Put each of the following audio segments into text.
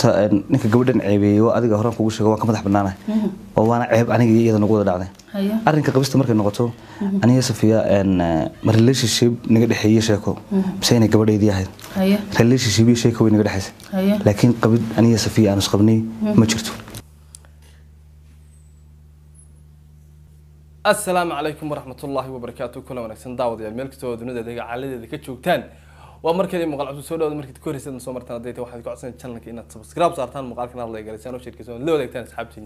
horta ninka gabadhan ceebeeyey oo adiga horaan kugu sheego waan ka madax banaanahay oo waana ceeb aniga iyo iyada nagu wada dhacday haye arrinka qabista markay noqoto aniga safiya ma relationship naga dhexeeye sheeko mise inay gabadhaydii ahayd haye relationship iyo sheeko way naga dhexaysay haye laakiin qabid aniga safiya aan isqabnay ma jirto asalaamu calaykum waraxmatullaahi wabarakaatu kuna wanaagsan daawadayaal meel kastoo dunida deega caaladeeda ka joogtaan waa markale muuqaal cusub soo dhawada markaad ku horeysaad soo martaan hadday tahay waxaad ku codsan channelka inaad subscribe saartaan muuqaalkan aad leegalaysaan oo sheerkaysaan la wadaagtaan asxaabtiina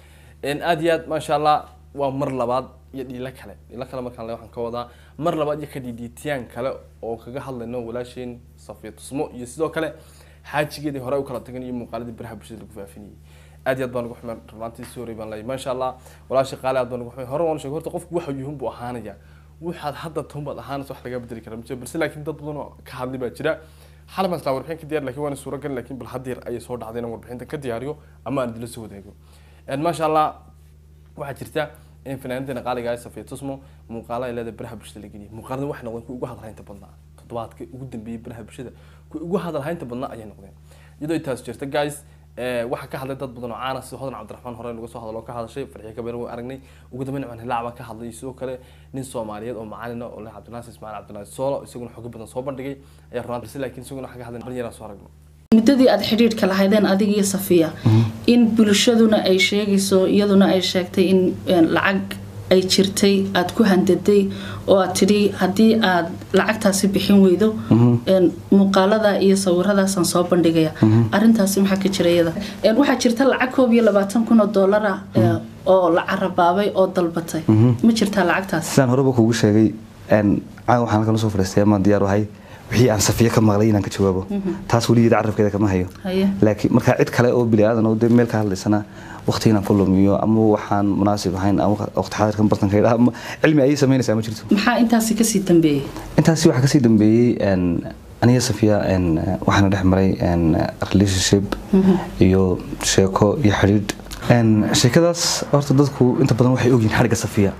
aad iyo aad maasha allah waa mar labaad iyo dhiilo kale dhiilo kale markaan le waxaan ka wadaa mar labaad iyo ka dhiidhiitiyaan kale oo kaga hadlayno walaasheen safiya tusmo iyo sidoo kale xaajigeedii hore u kala tagan iyo muuqaaladii baraha bulshada lagu faafinayay aad iyo aad baan ugu xumay runaantii sorry baan leeyahay maasha allah walaasha qaali aad baan ugu xumay hore waan sheegay horta qofku waxa yuhun buu ahaanaya waxaad hadda toon baad ahaanaysa wax laga bedeli kara majiro balse laakiin dad badan oo ka hadlay baa jira xal baan islaa warbixin ka diyaar laakiin waana suuragal laakiin bal haddeer ayay soo dhacday inaan warbixinta ka diyaariyo ama aan idila soo wadaago maasha allah waxaa jirta in fanaaniinteena qaaliga ah safiya tusmo muuqaala ay leedahay baraha bulshada la geliyay muuqaalada waxay noqdeen kuwa ugu hadalhaynta badnaa toddobaadka ugu dambeeyay baraha bulshada kuwa ugu hadalhaynta badnaa ayay noqdeen iyadoo ay taas jirta guys waxaa ka hadlay dad badan oo caana sida hodan cabdiraxmaan hore laga soo hadlo oo ka hadashay farxiyo kabeer waan aragnay ugu dambeyn cumar hilaac baa ka hadlay sidoo kale nin soomaaliyeed oo macalina oo leh cabdinaasir ismaaciil cabdinaasir soolo isaguna xogo badan soo bandhigay ayaa runaan balse laakiin isaguna waxaa ka hadlay dhalin yaraan soo aragno muddadii aada xidhiidhka lahaydeen adiga iyo safiya in bulshaduna ay sheegayso iyaduna ay sheegtay in lacag ay jirtay aada ku handaday oo aad tidhi haddii aad lacagtaasi bixin weydo muuqaalada iyo sawiradaasaan soo bandhigaya arintaasi maxaa ka jira iyada waxaa jirta lacag koob iyo labaatan kun oo dollar ah oo la carabaabay oo dalbatay ma jirtaa lacagtaasi sidaan horeba kugu sheegay caawa waxaan halkan usoo fadhiistay amaan diyaar ahay wixii aan safiye ka maqlay inaan ka jawaabo taas weligeeda carabkeeda kama hayo haye laakiin markaa cid kale oo bini aadan oo dee meel ka hadlaysana waqti inaan ku lumiyo ama waxaan munaasib ahayn ama waqti xaadirkan bartanka idhaa ama cilmi ayay samaynaysaa ma jirto maxaa intaasi kasii dambeeyey intaasi waxaa kasii dambeeyey aniga safiya waxaana dhex maray relationship iyo sheeko iyo xidhiidh sheekadaas horta dadku inta badan waxay ogyihin xadhigga safiya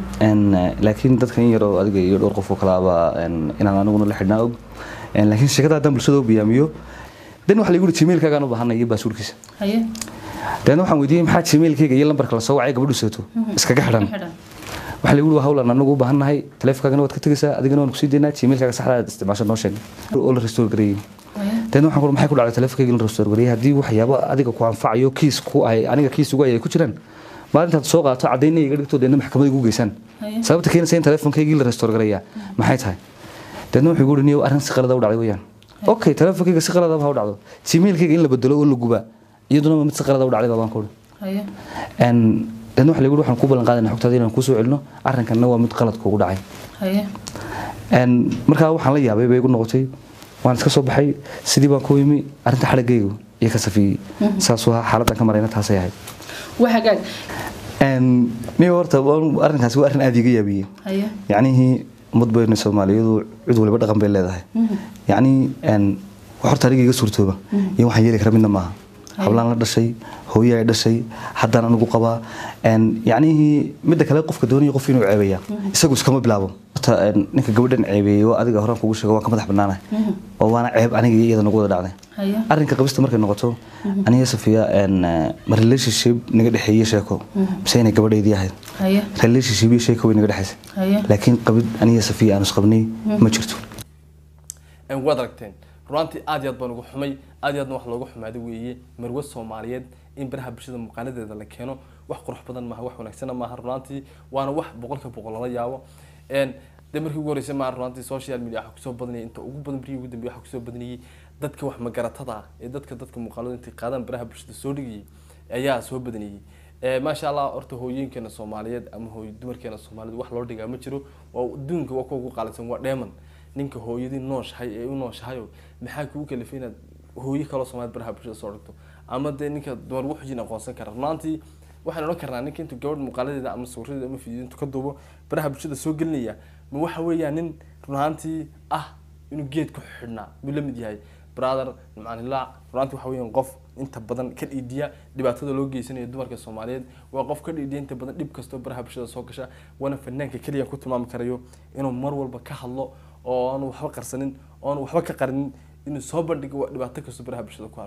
laakiin dadka in yaroo adiga iyo dhowr qof oo kalaaba inaan aniguna la xidhnaa og laakiin sheekada haddaan bulshada u biyaamiyo dan waxa lagu yiri gmailkaagaan u baahanay iyo baasuurkiisa haye dabeedna waxaan weydiiyey maxaa gmailkayga iyo lambarka la soo wacay gabadhu seeto iskaga xidhan xidhan waxaa lagu yiri waa hawlan anagu u baahannahay taleefonkaagana waad ka tegaysaa adigana waan kusii daynaa gmailkaaga saxda aad isticmaasho noo sheeg oo la restore gareeyey haye dabeedna waxaan ku maxay ku dhacday taleefonkayga in la restore gareeyey haddii waxyaabo adiga ku anfacayo kiis ku ahay aniga kiis ugu ay ku jiraan maalintaad soo qaato caddayn iga dhigto deedna maxkamada igu geysaan haye sababta keenaysa in taleefonkaygii la restore gareeyaa maxay tahay deedna wuxuu igu yiri niyow arrin si qalada u dhacday weeyaan okay taleefonkayga si qalada ha u dhacdo gmailkayga in la bedelo oo la gubaa iyaduna mid si qalada u dhacday baan ku uri haye deedna waxa lagu yiri waxaan ku ballan qaadayna xogtaada inaan kusoo celino arrinkanna waa mid qalad kugu dhacay haye markaa waxaan la yaabay bay igu noqotay waan iska soo baxay sidii baan ku yimi arrinta xadhiggaygu iyo ka safiyey saasuu ahaa xaaladdan ka marayna taasay ahayd waa hagaag niyo horta arrinkaasi waa arrin aada iga yaabiyey haye yacnihii ummad bayna soomaaliyadu cid waliba dhaqan bay leedahay yacni wax horta aniga iga suurtooba iyo waxaan yeeli kara midna maaha hablaan la dhashay hooye ay dhashay haddaan anigu qabaa yacnihii midda kale qofka doonaya qof inuu ceebeeya isagu iskama bilaabo horta ninka gabadhan ceebeeyey oo adiga horaan kugu sheego waan ka madax banaanahay oo waana ceeb aniga iyo iyada nagu wada dhacday haye arrinka qabista markay noqoto aniga safiya ma relationship naga dhexeeye sheeko mise inay gabadhaydii ahayd haye relationship iyo sheeko way naga dhexaysay haye laakiin qabid aniga safiya aan isqabnay ma jirto waad aragteen runtii aad iyo aad baan ugu xumay aad iyo aadna wax looga xumaaday weeye marwe soomaaliyeed in baraha bulshada muuqaaladeeda la keeno wax qurux badan maaha wax wanaagsana maaha runantii waana wax boqolka boqol lala yaabo de markii ugu horeysay maaha runantii social media waxa kusoo badanayay inta ugu badan barihii ugu dambeeyay waxa kusoo badanayay dadka wax magaratada ah ee dadka dadka muuqaalada intay qaadaan baraha bulshada soo dhigayay ayaa soo badanayay maasha allah horta hooyooyinkeena soomaaliyeed ama hooy dumarkeena soomaaliyeed wax loo dhigaa ma jiro waa adduunka waa kuwa ugu qaalisan waa dheeman ninka hooyadii nooshahay ee u nooshahayo maxaa kugu kalifay inaad hooyo kaloo soomaaliyed baraha bulshada soo dhigto ama dee ninka dumar wuxuujin aqoonsan kara runaantii waxaan odhan karnaa ninka intuu gabadh muuqaaladeeda ama sawiradeeda ama fiideo intuu ka duubo baraha bulshada soo gelinaya ma waxa weeyaan nin runaantii ah inuu geed ku xidhnaa buu la mid yahay brother macaan hilaac runaantii waxa weeyaan qof inta badan ka dhiidiya dhibaatada loo geysanayo dumarka soomaaliyeed waa qof ka dhiidiya inta badan dhib kastoo baraha bulshada soo gasha waana fanaanka keliya ku tilmaami karayo inuu mar walba ka hadlo oo aanu waxba qarsanin oo aanu waxba ka qarinin inuu soo bandhigo waa dhibaato kastoo baraha bulshada ku arko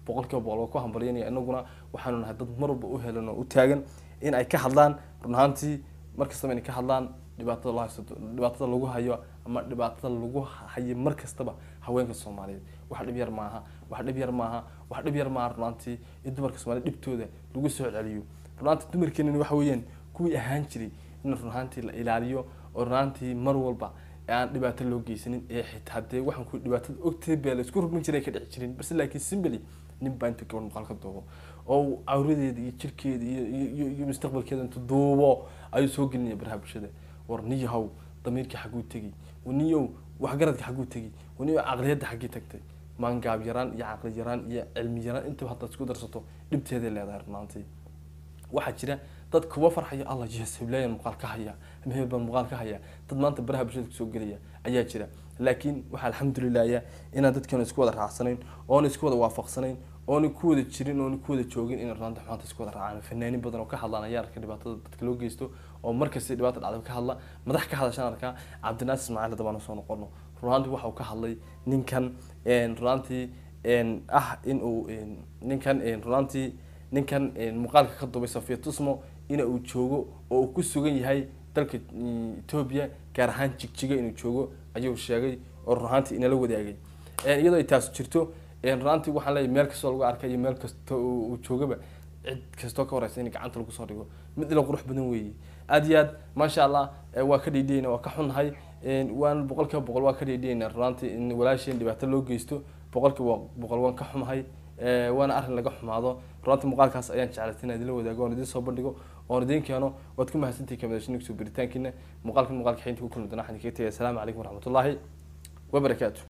boqolkiiba boqol waa ku hambalyanaya inaguna waxaanu nahay dad mar walba u helan oo u taagan in ay ka hadlaan run ahaantii mar kastaba inay ka hadlaan dhibaatada loo haysto dhibaatada lagu hayo ama dhibaatada lagu hayo mar kastaba haweenka soomaaliyeed wax dhib yar maaha wax dhib yar maaha wax dhib yar maaha runaantii in dumarka soomaaliyeed dhibtooda lagu soo celiyo runaantii dumarkeenani waxa weeyaan kuwii ahaan jiray in runaantii la ilaaliyo oo runaantii mar walba aan dhibaato loo geysanin ee xitaa dee waxaan ku dhibaatada ogtay bee la isku rugmin jiray ka dhici jirin balse laakiin simbly nin baa intuu gabadh muuqaal ka duubo oo cawradeeda iyo jirkeeda iyo iyo iyo mustaqbalkeeda intuu duubo ayuu soo gelinaya baraha bulshada war niyahow damiirkii xagguu tegi niyow waxgaradka xagguu tegi niyow caqliyadda xaggii tagtay maangaab yaraan iyo caqli yaraan iyo cilmi yaraan intaba haddaad isku darsato dhibteeday leedahay runaantii waxaa jira dad kuwa farxaya allah yes heblayan muuqaal ka haya ama hebel baan muuqaal ka haya dad maanta baraha bulshada kusoo gelaya ayaa jira laakiin waxaa alxamdulilahya inaan dadkeenu isku wada raacsanayn oona isku wada waafaqsanayn oona ku wada jirin oona ku wada joogin inay runaanta xumaanta isku wada raacaan fanaanin badan oo ka hadlaan ayaa arka dhibaatada dadka loo geysto oo markasta dhibaata dhacda ka hadla madax ka hadashaan arkaa cabdinaasir ismaaciil hadda baan soo noqono runaantii waxa uu ka hadlay ninkan runaantii ah in uu ninkan runaantii ninkan muuqaalka ka dubay safiya tusmo ina uu joogo oo uu ku sugan yahay dalka etoobiya gaar ahaan jigjiga inuu joogo ayuu sheegay oo runaantii inala wadaagay iyadoo ay taas jirto runaantii waxaan leeyahay meel kastoo lagu arkay iyo meel kasta uu joogaba cid kastoo ka horeysa in gacanta lagu soo dhigo mid ila qurux badan weeye aad iyo aad maasha allah waa ka dhiidhiyeyna waa ka xunnahay waan boqolkiiba boqol waa ka dhiidhiyeyna runaantii in walaasheen dhibaato loo geysto boqolkiiba boqol waan ka xumahay waana arrin laga xumaado runtii muuqaalkaas ayaan jeclaytay inaan idinla wadaago oon idin soo bandhigo oon idin keeno waad ku mahadsantihi kamadashinig soo biritaankiina muuqaalkan muuqaalka xeynta ku kulmi doona waxaan idinkaga tegaya asalaamu calaykum waraxmatullaahi wabarakaatu